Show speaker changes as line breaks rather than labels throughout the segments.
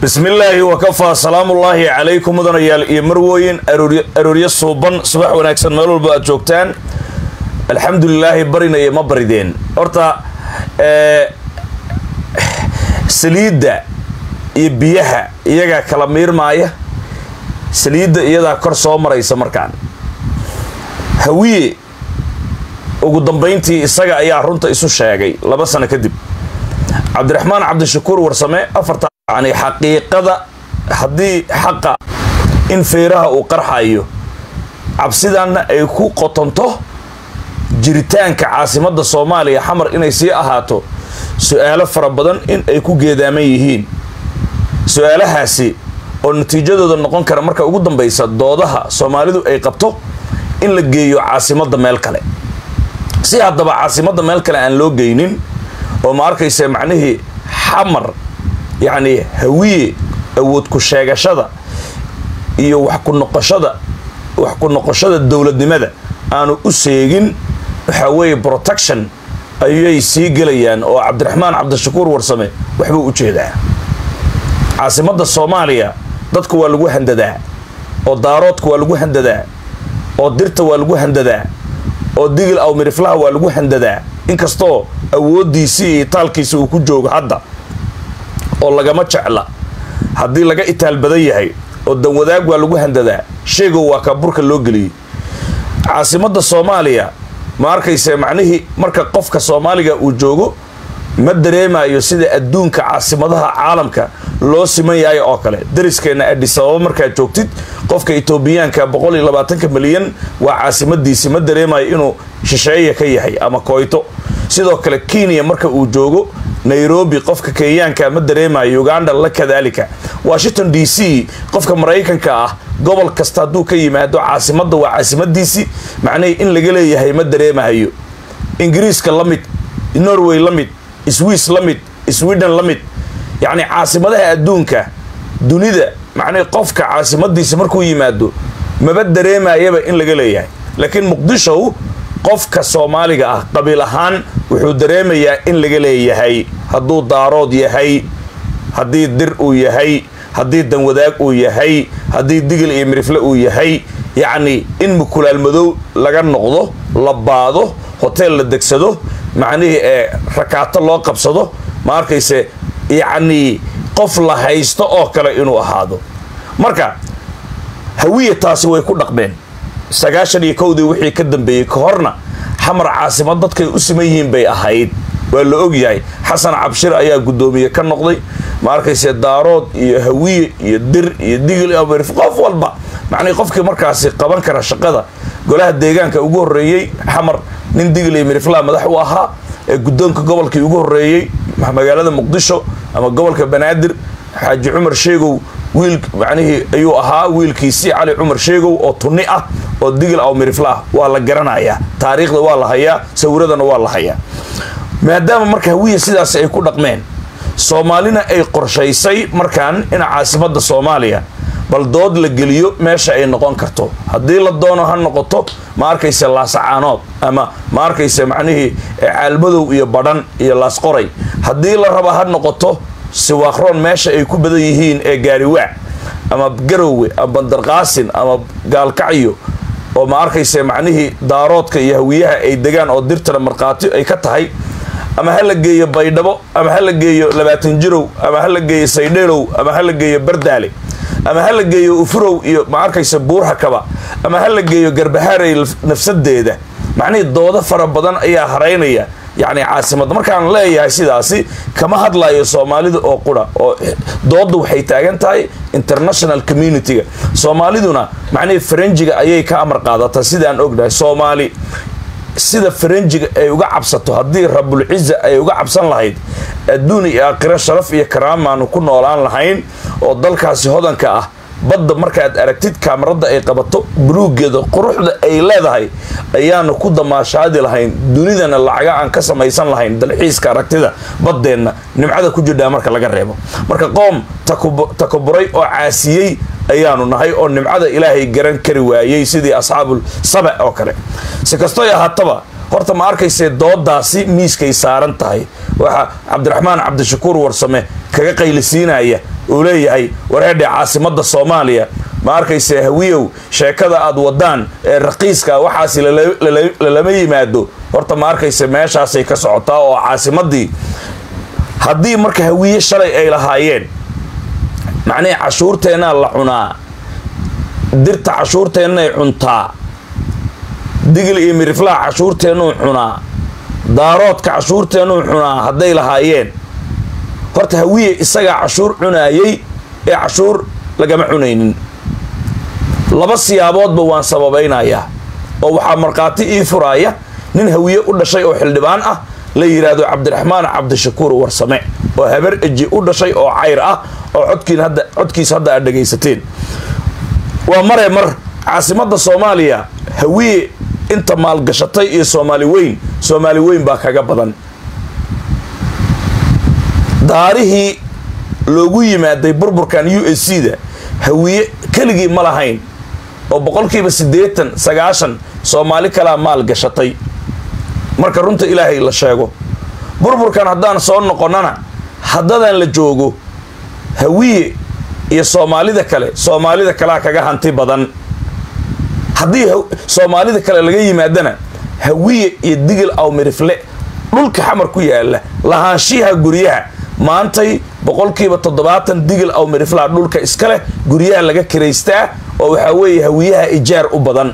bismillaahi wakafaa salaamullaahi calaykum mudanayaal iyo marwooyin arooryo suuban subax wanaagsan meel walba aad joogtaan alxamdulilaahi barinaya ma barideen horta saliidda iyo biyaha iyagaa kala miirmaaya saliidda iyadaa kor soo maraysa markaan hawiye ugu dambayntii isaga ayaa runta isu sheegay laba sano kadib cabdiraxmaan cabdishakuur warsame afarta yani xaqiiqada haddii xaqa in feeraha uu qarxayo cabsidanna ay ku qotonto jiritaanka caasimadda soomaaliya xamar inay sii ahaato su-aalo fara badan in ay ku geedaaman yihiin su-aalahaasi oo natiijadooda noqon kara marka ugu dambaysa doodaha soomaalidu ay qabto in la geeyo caasimadda meel kale si haddaba caasimadda meel kale aan loo geynin oo ma arkaysa macnihii xamar yacni hawiye awood ku sheegashada iyo wax ku noqoshada wax ku noqoshada dowladnimada aanu u seegin waxaa weeye protection ayay sii gelayaan oo cabdiraxmaan cabdishakuur warsame waxbuu u jeedaa caasimadda soomaaliya dadku waa lagu handadaa oo daaroodka waa lagu handadaa oo dirta waa lagu handadaa oo digil aw miriflaha waa lagu handadaa inkastoo awooddiisii iyo taalkiisa uu ku joogo hadda oo lagama jecla haddii laga itaal badan yahay oo danwadaag waa lagu handadaa sheegow waa kaaburka loo geliyey caasimadda soomaaliya ma arkayse macnihii marka qofka soomaaliga uu joogo ma dareemayo sida adduunka caasimadaha caalamka loo siman yahay oo kale dariskeenna adhisababa markaad joogtid qofka etoobiyaanka boqol iyo labaatanka milyan waa caasimadiisi ma dareemayo inuu shisheeya ka yahay ama koyto sidoo kale kenya marka uu joogo nairobi qofka kenyaanka ma dareemayo uganda la kadaalika washington d c qofka maraykanka ah gobol kasta hadduu ka yimaado caasimadda waa caasimadiisii macnihii in laga leeyahay ma dareemahayo ingiriiska la mid norway la mid swiss la mid sweden la mid yacni caasimadaha adduunka dunida macnihii qofka caasimadiisa markuu yimaado maba dareemayaba in laga leeyahay laakiin muqdishow qofka soomaaliga ah qabiil ahaan wuxuu dareemayaa in laga leeyahay hadduu daarood yahay haddii dir uu yahay haddii danwadaag uu yahay haddii digil iyo mirifle uu yahay yacni in mukulaal madow laga noqdo la baado hoteel la degsado macnihii ee rakaato loo qabsado ma arkayse yacnii qof la haysto oo kale inuu ahaado marka hawiya taasi way ku dhaqmeen sagaashan iyo kowdii wixii ka dambeeyey ka horna xamar caasimad dadkay u siman yihiin bay ahayd waa la ogyahay xasan cabshir ayaa guddoomiye ka noqday ma arkayse daarood iyo hawiye iyo dir iyo digil amirif qof walba macnii qofkii markaasi qaban kara shaqada golaha deegaanka ugu horreeyey xamar nin digil iyo miriflaa madax u ahaa ee guddoonka gobolkii ugu horreeyey magaalada muqdisho ama gobolka banaadir xaaji cumar sheegow wiil macnihii ayuu ahaa wiilkiisii cali cumar sheegow oo tunni ah oo digil aw mirifla ah waa la garanayaa taariikhda waa la hayaa sawiradana waa la hayaa maadaama marka hawiya sidaas ay ku dhaqmeen soomaalina ay qorshaysay markaan in caasimadda soomaaliya bal dood la geliyo meesha ay noqon karto haddii la doono ha noqoto ma arkayse laasacaanood ama ma arkayse macnihii caalmadow iyo badhan iyo laasqoray haddii la raba ha noqoto siwaaqroon meesha ay ku badan yihiin ee gaariwaac ama garowe ama bandarqaasin ama gaalkacyo oo ma arkayse macnihii daaroodka iyo hawiyaha ay degaan oo dirtana markhaati ay ka tahay ama ha la geeyo baydhabo ama ha la geeyo labaatan jirow ama ha la geeyo saydheelow ama ha la geeyo bardaale ama ha la geeyo ufurow iyo ma arkayse buurhakaba ama ha la geeyo garbahaaray nafsadeeda macnihii doodo fara badan ayaa haraynaya yacni caasimadda markaan leeyahay sidaasi kama hadlayo soomaalida oo qura oo doodda waxay taagan tahay international community-ga soomaaliduna macnihii faranjiga ayay ka amar qaadataa sidaan ognahay soomaali sida faranjiga ay uga cabsato haddii rabulciza ay uga cabsan lahayd adduun iyo aakhiro sharaf iyo karaamaanu ku noolaan lahayn oo dalkaasi hodanka ah badda markaad aragtid kaamarada ay qabato buluugeeda quruxda ay leedahay ayaanu ku damaashaadi lahayn dunidana lacaga aan ka samaysan lahayn dalxiiska aragtida baddeenna nimcada ku jirdhaa marka laga reebo marka qoom takuburay oo caasiyey ayaanu nahay oo nimcada ilaahay garan kari waayey sidii asxaabul saba oo kale si kastoy ahaataba horta ma arkaysee doodaasi miiskay saaran tahay waxaa cabdiraxmaan cabdishakuur warsame kaga qaylisiinaya uu leeyahay wareedhe caasimadda soomaaliya ma arkayse hawiyow sheekada aad wadaan ee raqiiska waxaasi lalama yimaado horta ma arkayse meeshaasay ka socotaa oo caasimadii haddii marka hawiye shalay ay lahaayeen macnihii cashuurteennaa la cunaa dirta cashuurteennay cuntaa digil iyo miriflaha cashuurteennuu cunaa daaroodka cashuurteennuu cunaa hadday lahaayeen horta hawiye isagaa cashuur cunaayey ee cashuur lagama cunaynin laba siyaaboodba waan sababaynayaa oo waxaa markhaati ii furaaya nin hawiye u dhashay oo xildhibaan ah la yidhaahdo cabdiraxmaan cabdishakuur warsame oo habar eji u dhashay oo cayr ah oo codkiin hadda codkiisa hadda aad dhegaysateen waa mare mar caasimadda soomaaliya hawiye inta maalgashatay iyo soomaali weyn soomaali weyn baa kaga badan daarihii loogu yimaaday burburkan u s c da hawiye keligii ma lahayn oo boqolkiiba siddeetan sagaashan soomaali kalaa maal gashatay marka runta ilaahay la sheego burburkan haddaan soo noqonnana haddadaan la joogo hawiye iyo soomaalida kale soomaalida kalea kaga hanti badan haddii soomaalida kale laga yimaadana hawiye iyo digil aw mirifle dhulka xamar ku yaala lahaanshiyaha guryaha maantay boqolkiiba toddobaatan digil aw miriflaa dhulka iska leh guryaha laga kiraystaa oo waxaa weeye hawiyaha ijaar u badan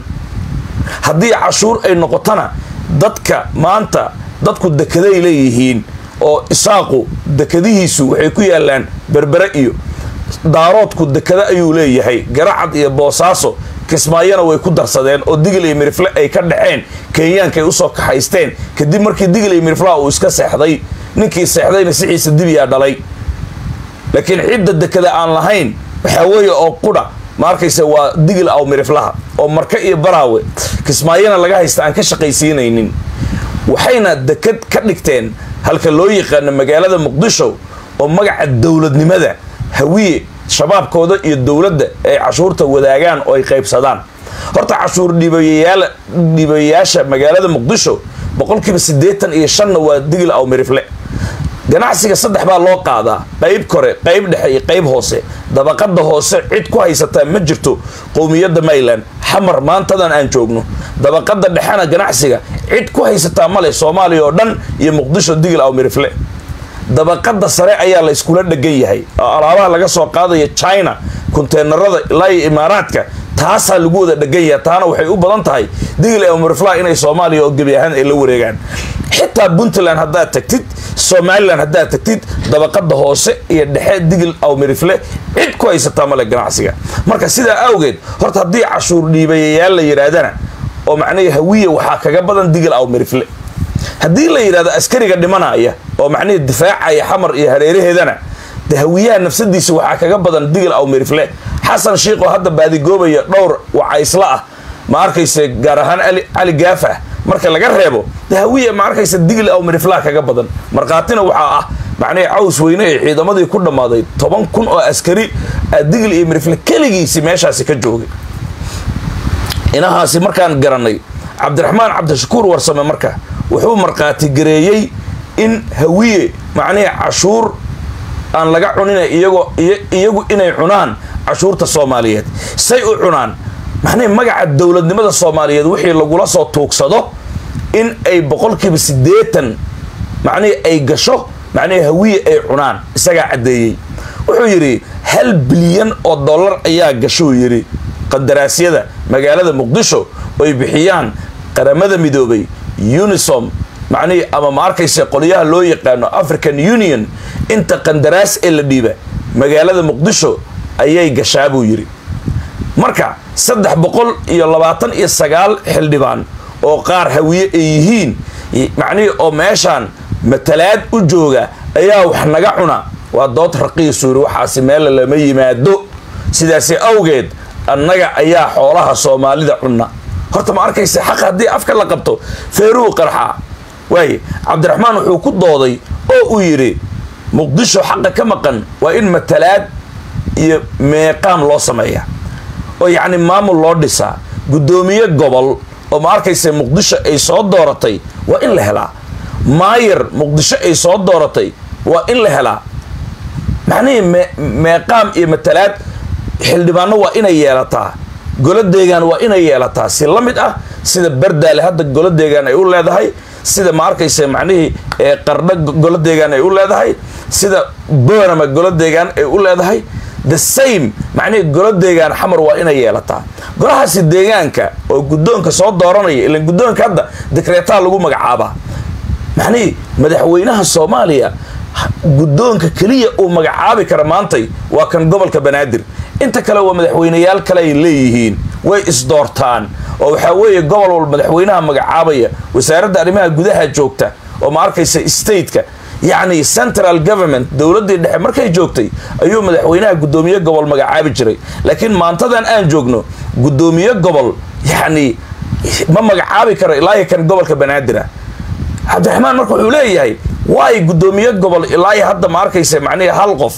haddii cashuur ay noqotona dadka maanta dadku dekeday leeyihiin oo isaaqu dekadihiisu waxay ku yaalaan berbere iyo daaroodku dekada ayuu leeyahay garacad iyo boosaaso kismaayona way ku darsadeen oo digil iyo mirifle ay ka dhexeen kenyaankay usoo kaxaysteen kadib markii digil iyo miriflaha uu iska seexday ninkii seexdayna sixiisa dibiyaa dhalay laakiin cidda dekada aan lahayn waxaa weeye oo qudha ma arkaysa waa digil aw miriflaha oo marka iyo baraawe kismaayona laga haysta aan ka shaqaysiinaynin waxayna dekad ka dhigteen halka loo yaqaano magaalada muqdisho oo magaca dowladnimada hawiye shabaabkooda iyo dowladda ay cashuurta wadaagaan oo ay qaybsadaan horta cashuur dhiibayayaal dhiibayayaasha magaalada muqdisho boqolkiiba siddeetan iyo shanna waa digil aw mirifle ganacsiga saddex baa loo qaadaa qayb kore qayb dhexe iyo qayb hoose dabaqada hoose cid ku haysataa ma jirto qowmiyadda mayland xamar maantadan aan joogno dabaqada dhexena ganacsiga cid ku haysataa male soomaaliya oo dhan iyo muqdisho digil aw mirifle dabaqada sare ayaa la iskula dhegan yahay oo alaabaha laga soo qaadaya china konteenarada ilaa iyo imaaraadka taasaa lagu wada dhegan yahay taana waxay u badan tahay digil aw mirifla inay soomaaliya oo gebi ahaan ay la wareegaan xitaa puntland haddaad tagtid somalilan haddaad tagtid dabaqada hoose iyo dhexe digil aw mirifle cid ku haysataa male ganacsiga marka sidaa awgeed horta haddii cashuur dhiibayayaal la yidhaahdana oo macnihii hawiya waxaa kaga badan digil aw mirifle haddii la yidhahdo askariga dhimanaya oo macnihii difaacaya xamar iyo hareeraheedana de hawiyaha nafsadiisa waxaa kaga badan digil aw mirifle xasan shiikh oo hadda baadigoobaya dhowr wacaysla ah ma arkayse gaar ahaan cali gaafah marka laga reebo de hawiya ma arkaysa digil aw miriflaha kaga badan markhaatina waxaa ah macnihii caws weyne ee ciidamadii ku dhammaaday toban kun oo askari digil iyo mirifle keligiisi meeshaasi ka joogay inahaasi markaan garanay cabdiraxmaan cabdishakuur warsame marka wuxuu markhaati gareeyey in hawiye macnihii cashuur aan laga cunina iyagoo iyagu inay cunaan cashuurta soomaaliyeed say u cunaan macnihii magaca dowladnimada soomaaliyeed wixii lagula soo tuugsado in ay boqolkiiba siddeetan macnihii ay gasho macnihii hawiye ay cunaan isagaa caddeeyey wuxuu yidhi hal bilyan oo dollar ayaa gashuu yidhi qandaraasyada magaalada muqdisho oy bixiyaan qaramada midoobay unisom macnihii ama ma arkaysa qolyaha loo yaqaano african union inta qandaraas ee la dhiiba magaalada muqdisho ayay gashaa buu yidhi marka saddex boqol iyo labaatan iyo sagaal xildhibaan oo qaar hawiye ay yihiin macnihii oo meeshaan matalaad u jooga ayaa wax naga cuna waa dood raqiisu yidhi waxaasi meella lama yimaado sidaasi awgeed annaga ayaa xoolaha soomaalida cunna horta ma arkaysa xaq haddii afka la qabto feeruu qarxaa waaye cabdiraxmaan wuxuu ku dooday oo uu yidhi muqdisho xaqa ka maqan waa in matalaad iyo meeqaam loo sameeya oo yacni maamul loo dhisaa guddoomiye gobol oo ma arkaysa muqdisho ay soo dooratay waa in la helaa maayar muqdisho ay soo dooratay waa in la helaa macnihii me meeqaam iyo matalaad xildhibaano waa inay yeelataa golo deegaan waa inay yeelataa si la mid ah sida bardaale hadda golo deegaan ay u leedahay sida ma arkaysa macnihii qardho golo deegaan ay u leedahay sida boorama golo deegaan ay u leedahay the same macnihii golo deegaan xamar waa inay yeelataa golahaasi deegaanka oo guddoonka soo dooranaya ilan guddoonka hadda dikreetaa lagu magacaabaa macnihii madaxweynaha soomaaliya guddoonka keliya uu magacaabi kara maantay waa kan gobolka banaadir inta kale waa madaxweyneyaal kale ay leeyihiin way isdoortaan oo waxaa weeye gobol walba madaxweynaha magacaabaya wasaaradda arrimaha gudaha joogta oo ma arkaysa stateka yacni central government dowladdii dhexe markay joogtay ayuu madaxweynaha guddoomiye gobol magacaabi jiray laakiin maantadan aan joogno guddoomiye gobol yacni ma magacaabi karo ilaahi kan gobolka banaadirah cabdiraxmaan marka wuxuu leeyahay waay guddoomiye gobol ilaahi hadda ma arkaysa macnihi hal qof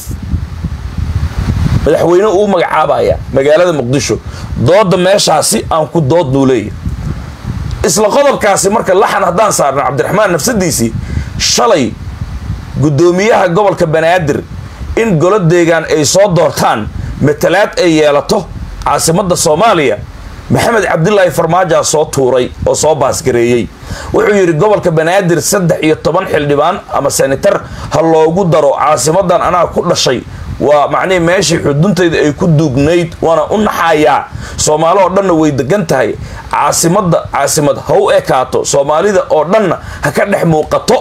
madaxweyne uu magacaabaya magaalada muqdisho dooda meeshaasi aan ku dood buu leeyahay isla qodobkaasi marka laxan haddaan saarno cabdiraxmaan nafsadiisii shalay guddoomiyaha gobolka banaadir in golo deegaan ay soo doortaan matalaad ay yeelato caasimadda soomaaliya maxamed cabdilaahi farmaajaa soo tuuray oo soo baasgareeyey wuxuu yidhi gobolka banaadir saddex iyo toban xildhibaan ama senatar ha loogu daro caasimadan anaa ku dhashay waa macnihii meeshii xuduntayda ay ku duugnayd waana u naxayaa soomaali oo dhanna way degan tahay caasimadda caasimad ha u ekaato soomaalida oo dhanna ha ka dhex muuqato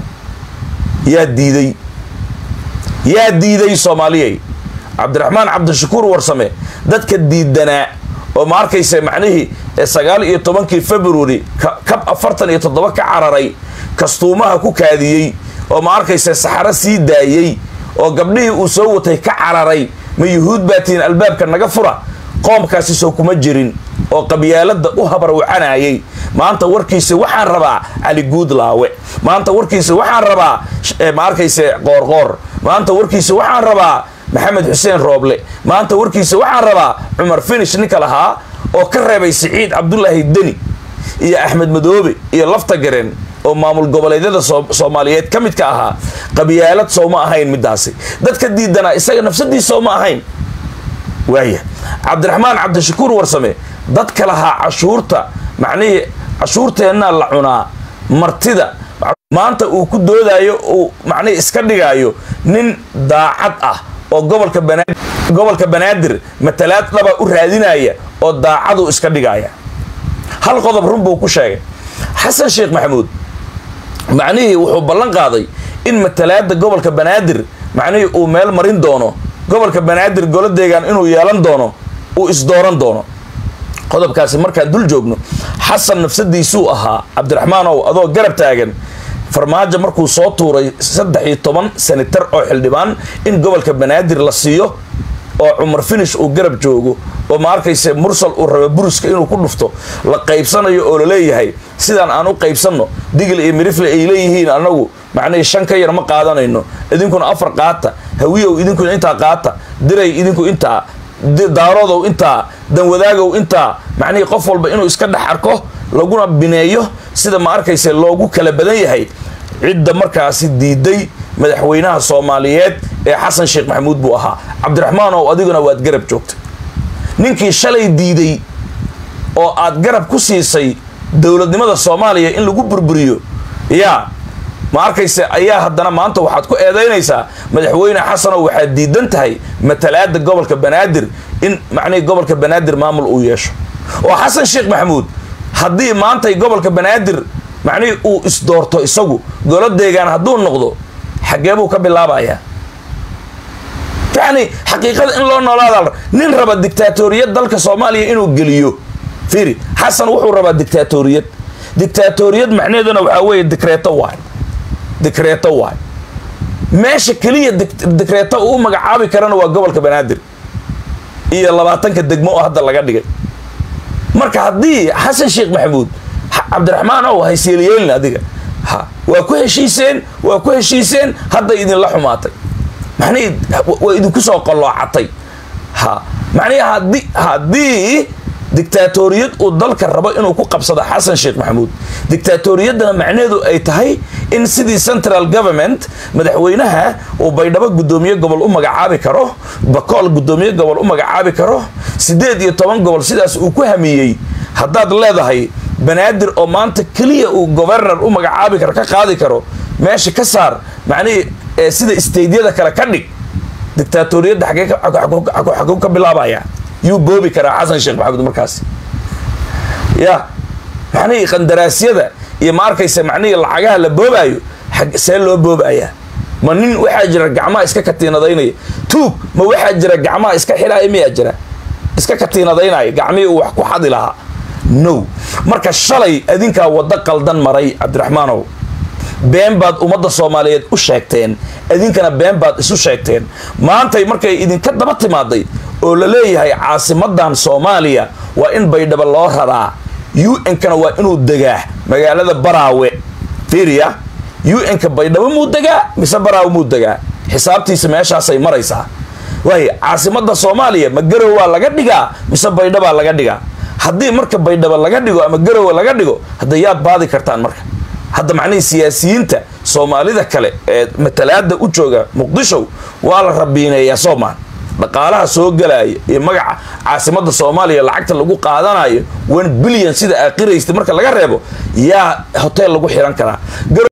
yaa diiday yaa diiday soomaaliyay cabdiraxmaan cabdishakuur warsame dadka diidanaa oo ma arkaysa macnihii sagaal iyo tobankii february kab afartan iyo toddoba ka cararay kastuumaha ku kaadiyey oo ma arkaysa saxaro sii daayey oo gabdhihii uu soo watay ka cararay ma yuhuud baatiin albaabka naga fura qoomkaasi soo kuma jirin oo qabyaalada u habarwacanayay maanta warkiisa waxaan rabaa cali guudlaawe maanta warkiisa waxaan rabaa ma arkayse qoorqoor maanta warkiisa waxaan rabaa maxamed xuseen rooble maanta warkiisa waxaan rabaa cumar finish ninka lahaa oo ka reebay siciid cabdulaahi deni iyo axmed madoobe iyo lafta gareen oo maamul goboleedyada soomaaliyeed ka midka ahaa qabyaalad sooma ahayn midaasi dadka diidanaa isaga nafsadiis sooma ahayn waaya cabdiraxmaan cabdishakuur warsame dadka lahaa cashuurta macnihii cashuurteennaa la cunaa martida maanta uu ku doodayo uu macnihii iska dhigaayo nin daacad ah oo gobolka banaadir gobolka banaadir matalaad dhaba u raadinaya oo daacaduu iska dhigaya hal qodob run buu ku sheegay xasan sheekh maxamuud macnihii wuxuu ballan qaaday in matalaada gobolka banaadir macnihii uu meel marin doono gobolka banaadir golo deegaan inuu yeelan doono uu isdooran doono qodobkaasi markaan dul joogno xasan nafsadiisuu ahaa cabdiraxmaanow adoo garab taagan farmaajo markuu soo tuuray saddex iyo toban senatar oo xildhibaan in gobolka banaadir la siiyo oo cumar finish uu garab joogo oo ma arkayse mursal uu raba buruska inuu ku dhufto la qaybsanayo oo laleeyahay sidaan aan u qaybsanno digil iyo mirifle ay leeyihiin anagu macnihii shan ka yar ma qaadanayno idinkuna afar qaata hawiyow idinkuna intaa qaata diray idinku intaa daaroodow intaa danwadaagow intaa macnihii qof walba inuu iska dhex arko laguna bineeyo sida ma arkayse loogu kala badan yahay cidda markaasi diiday madaxweynaha soomaaliyeed ee xasan sheekh maxamuud buu ahaa cabdiraxmaan ow adiguna waad garab joogtay ninkii shalay diiday oo aad garab ku siisay dowladnimada soomaaliya in lagu burburiyo yaa ma arkayse ayaa haddana maanta waxaad ku eedaynaysaa madaxweyne xasanow waxaad diidan tahay matalaada gobolka banaadir in macnihii gobolka banaadir maamul uu yeesho oo xasan sheekh maxamuud haddii maantay gobolka banaadir macnihii uu isdoorto isagu golo deegaan hadduu noqdo xaggee buu ka bilaabayaa yacni xaqiiqada in loo noolaada nin raba dictaatoriyad dalka soomaaliya inuu geliyo fiiri xasan wuxuu rabaa dictaatoriyad dictaatoriyad macnaheeduna waxaa weeye dikreeto waay dikreeto waay meesha keliya dikreeto uu magacaabi karana waa gobolka banaadir iyo labaatanka degmo oo hadda laga dhigay marka haddii xasan sheekh maxamuud cabdiraxmaan ow hayseelyeelin adiga ha waa ku heshiiseen waa ku heshiiseen hadday idinla xumaatay macnihii waa idinku soo qalloocatay ha macnihii haddii haddii dictaatoriyad uu dalka rabo inuu ku qabsado xasan sheekh maxamuud dictaatoriyaddana macnaheedu ay tahay in sidii central government madaxweynaha uu baydhabo guddoomiye gobol u magacaabi karo bakool guddoomiye gobol u magacaabi karo siddeed iyo toban gobol sidaas uu ku hamiyey haddaad leedahay banaadir oo maanta keliya uu governor u magacaabi karo ka qaadi karo meesha ka saar macnihii sida staydyada kale ka dhig dictaatoriyadda xaguu ka bilaabaya yuu boobi karaa xasan sheekh maxamuud markaas ya macnihii qandaraasyada iyo ma arkaysa macnihii lacagaha la boobaayo see loo boobayaa ma nin waxaa jira gacmaha iska katiinadaynaya tuug ma waxaa jira gacmaha iska xidhaaya miyaa jira iska katiinadaynaya gacmihii uu wax ku xadi lahaa no marka shalay adinkaa waddo qaldan maray cabdiraxmaanow been baad ummadda soomaaliyeed u sheegteen idinkana been baad isu sheegteen maantay markay idinka daba timaaday oo la leeyahay caasimadan soomaaliya waa in baydhabo loo raraa u-nkana waa inuu degaa magaalada baraawe fiiriya u-nka baydhabo muu degaa mise baraawe muu degaa xisaabtiisa meeshaasay maraysaa waay caasimada soomaaliya ma garowaa laga dhigaa mise baydhabaa laga dhigaa haddii marka baydhabo laga dhigo ama garowa laga dhigo hadda yaad baadi kartaan marka hadda macnihii siyaasiyiinta soomaalida kale ee matalaada u jooga muqdisho waa la rabiineeyaa soomaan dhaqaalaha soo galaya iyo magaca caasimada soomaaliya lacagta lagu qaadanayo one billion sida aqiraysta marka laga reebo yaa hotel lagu xiran karaa